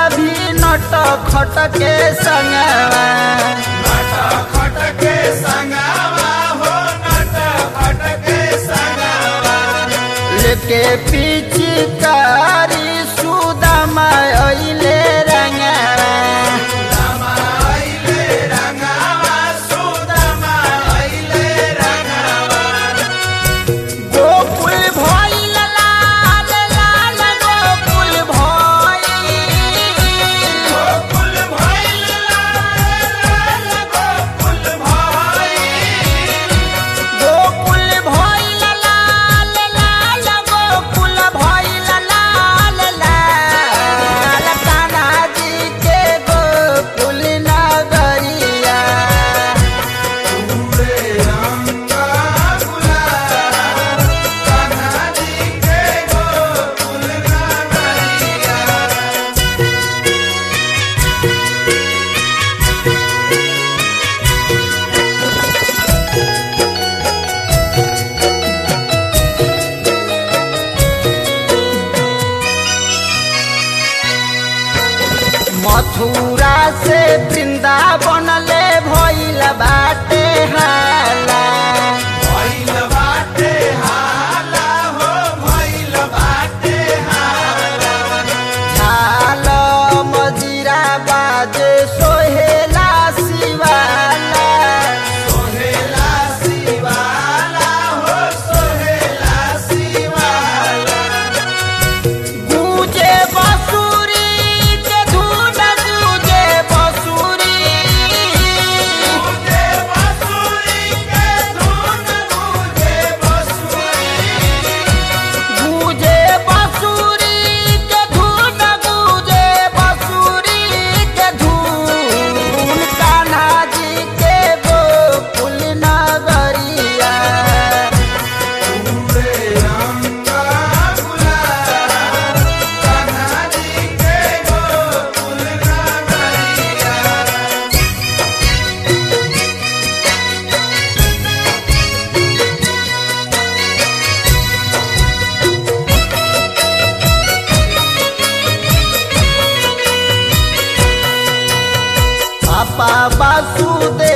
भी नट खट के संगवा लेके पिचकारी सुदामा अइले रंगवा गोकुल भइल लाल लाल गोकुल भइल गोकुल भइल लाल लाल गोकुल भइल लाल लाल कान्हा जी के गोकुल नगरिया मथुरा से वृंदावन ले भइल बाटे हाला झाल मजीरा बाजे सोहेला शिवाला गूंजे बसुरी के धुन गूंजे बसुरी गूंजे बसुरी के धुन गूंजे बसुरी के धुन कान्हा जी के गोकुल नगरिया पापा वासुदेव